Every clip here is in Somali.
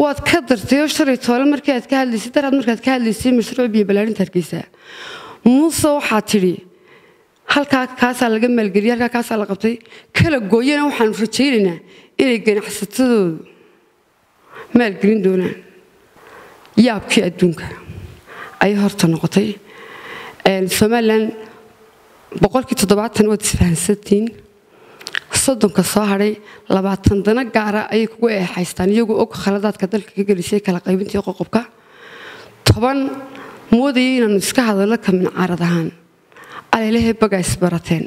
waad ka dartayoo shalay toole markii aad ka hadlaysay daraad markaad ka hadlaysay mashruuc biyo ballaarinta hargeysa muuse waxaa tidhi halkaa kaasaa laga maalgeliyey halkaa kaasaa la qabtay kala gooyana waxaanu rajaynaynaa inay ganacsatadoodu maalgelin doonaan yaabkii adduunka ayay horta noqotay somalilan boqolkii toddobaatan waad isfahansantiin soddonka soo hadhay labaatan dana gaara ayay kugu eexaystaan iyagoo og khaladaadka dalka ka gelisay kala qaybintii qoqobka toban moodayay inaanu iska hadallo ka mincaarad ahaan alelehe bagaa isbarateen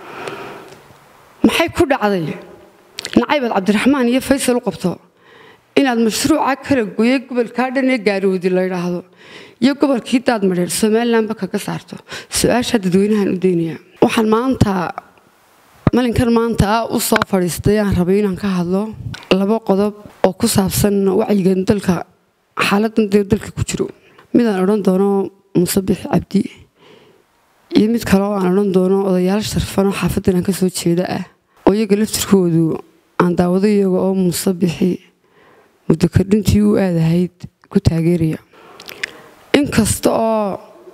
maxay ku dhacday nacaybaad cabdiraxmaan iyo faysal u qabto inaad mashruuca kala gooye gobolkaa dhan ee gaarowdi la ydhaahdo iyo gobolkii daad madheer somalilanba kaga saarto su-aasha dadweynahan u daynaya waxaan maanta malinkan maanta ah u soo fadhiistay aan rabay inaan ka hadlo laba qodob oo ku saabsan wacyigan dalka xaaladan dee dalka ku jiro midaan odhan doono musabix cabdi iyo mid kale oo aan odhan doono odayaal sharfan oo xaafadan aan ka soo jeeda ah oo iyaga laftirkoodu aan daawado iyaga oo musabixi muddo kordhintii u aadahayd ku taageeraya inkasta oo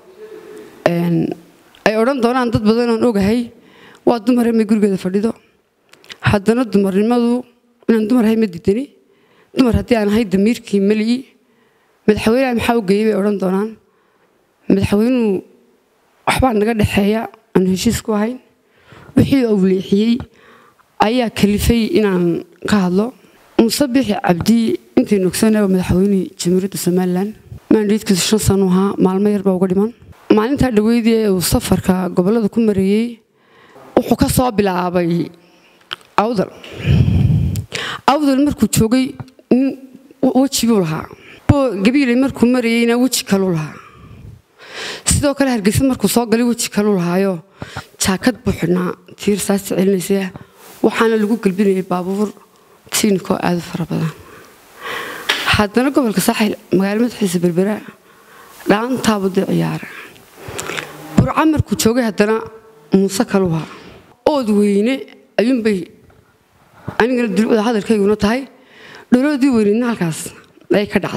ay odhan doonaan dad badan oon ogahay waa dumar may gurigeeda fadhido haddana dumarnimadu inaan dumar ahay ma diidani dumar haddii aan ahay damiirkii meliyi madaxweyneha maxaa u geeyey bay odhan doonaan madaxweynuhu waxbaa naga dhexeeya aanu heshiis ku ahayn wixii uu leexiyey ayaa kalifay inaan ka hadlo musabixi cabdi intaynu ogsanaba madaxweynihii jamhuuriyadda somalilan maandhiidkiisu shan sanu ahaa maalmo yar baa uga dhiman maalintaa dhaweydii ee uu safarka gobollada ku mareeyey wuxuu ka soo bilaabay awdal awdal markuu joogay weji buu lahaa gabiiley markuu marayeyna weji kaluu lahaa sidoo kale hargeysa markuu soo galay weji kaluu lahaayo jaakad buu xidhnaa tiir saasta celinaysa waxaana lagu gelbinayay baabuur tiinikoo aada u fara badan haddana gobolka saaxil magaalo madaxiisa berbera dhaantaabuu dee ciyaara burca markuu joogay haddana muuse kaluha ood weyne ayuunbay anigana dulcda hadalkayguna tahay dholoodii weyneedna halkaas ayay ka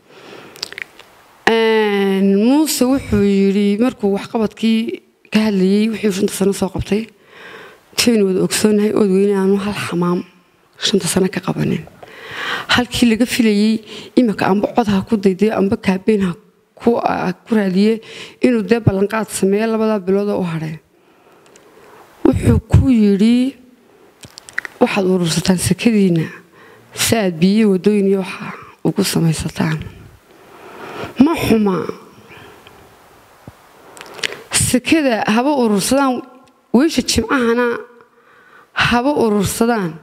dhacdeen muuse wuxuu yidhi markuu waxqabadkii ka hadlayey wixii shanta sano soo qabtay taynu wada ogsoonahay ood weyne aanu hal xamaam shanta sano ka qabanin halkii laga filayey iminka amba codha ku daydayo amba kaabeynha ku raadiye inuu dee ballanqaad sameeyo labadaa biloodoo u hadheen wuxuu ku yidhi waxaad urursataan sakadiinna si aad biyo waddooyin iyo waxa ugu samaysataan ma xuma sakada haba urursadaan weysha jimcahana haba urursadaan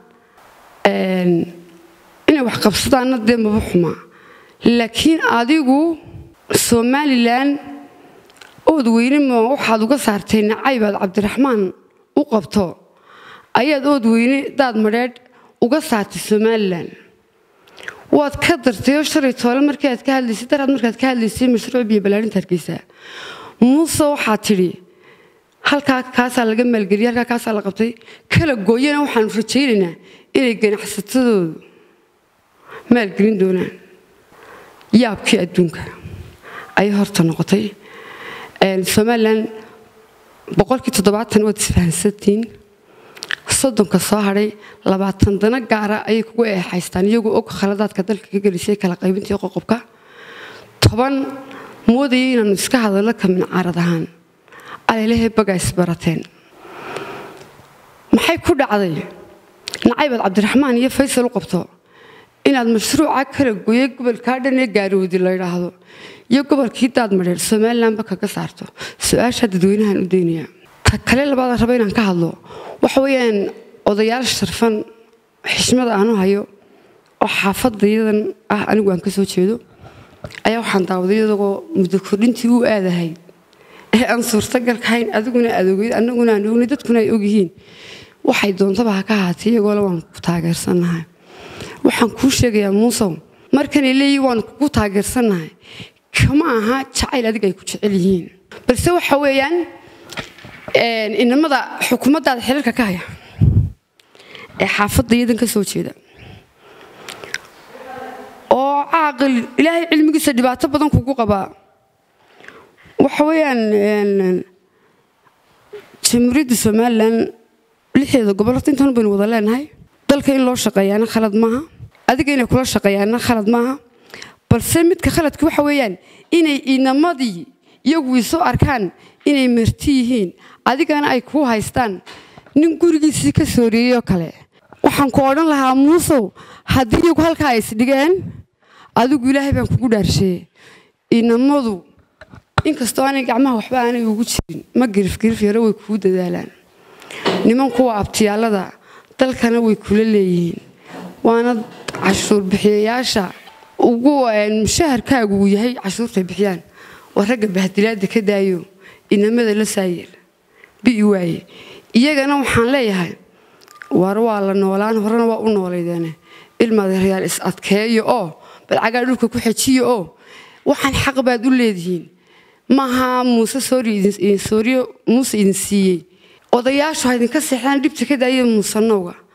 inay wax qabsadaanna dee maba xuma laakiin adigu somalilan ood weyne ma waxaad uga saartay nacaybaad cabdiraxmaan u qabto ayaad ood weyne daad madheedh uga saartay somalilan waad ka dartayoo shalay toole markii aad ka hadlaysay daraad markaad ka hadlaysay mashruuc biyo ballaarinta hargeysa muuse waxaa tidhi halkaa kaasaa laga maalgeliyey halkaa kaasaa la qabtay kala gooyana waxaanu rajaynaynaa inay ganacsatadoodu maalgelin doonaan yaabkii adduunka ayay horta noqotay somalilan boqolkii toddobaatan waad isfahansantiin soddonka soo hadhay labaatan dana gaara ayay kugu eexaystaan iyagoo og khaladaadka dalka ka gelisay kala qaybintii qoqobka toban moodayay inaanu iska hadallo ka mincaarad ahaan alelehe bagaa isbarateen maxay ku dhacday nacaybaad cabdiraxmaan iyo faysal u qabto inaad mashruuca kala gooye gobolkaa dhan ee gaarowdi la ydhaahdo iyo gobolkii daad madheer somalilanba kaga saarto su-aasha dadweynahan u daynaya ta kale labaadaan raba inaan ka hadlo waxa weeyaan odayaal sharfan xishmada aanu hayo oo xaafadayadan ah anigu aan ka soo jeedo ayaa waxaan daawaday iyadagoo muddo kordhintii u aadahay ee aan suurtagalkahayn adiguna aad ogeyd annaguna aan ognay dadkuna ay ogyihiin waxay doontaba ha ka ahaatay iyagoole waan ku taageersannahay waxaan kuu sheegayaa muusow markanay leeyihin waan kugu taageersannahay kama aha jacayl adiga ay ku jecel yihiin balse waxa weeyaan inamada xukuumaddaada xilalka ka haya ee xaafadda iyadan ka soo jeeda oo caaqil ilaahay cilmigiisa dhibaato badan kugu qabaa waxa weeyaan jamhuuriyadda somalilan lixdeeda gobol horta intan baynu wada leenahay dalka in loo shaqeeyaana khalad maaha adiga inay kula shaqeeyaana khalad maaha balse midka khaladka waxa weeyaan inay inamadii iyagu isu arkaan inay marti yihiin adigana ay kuu haystaan nin gurigiisii ka sooriyeyoo kale waxaan ku odhan lahaa muusow haddii iyagu halkaa ay isdhigeen adigu ilaahay baan kugu dhaarsheeye inamadu inkastoo aanay gacmaha waxba aanay ugu jirin ma girifgirif yaro way kuu dadaalaan niman kuwa abtiyaallada dalkana way kula leeyihiin waana cashuur bixiyayaasha ugu mushaharkaagu uu yahay cashuurtay bixiyaan waa ragga bahdilaada ka daayo inamada la saayeel bi'i waaye iyagana waxaan leeyahay war waa la noolaan horena waa u noolaydeene ilmadeerayaal is adkeeyo oo balcagaa dhulka ku xejiyo oo waxaan xaq baad u leedihiin maaha muuse sooriyo muuse idin siiyey odayaashu ha idinka seexdaan dhibta ka daaya muusanowga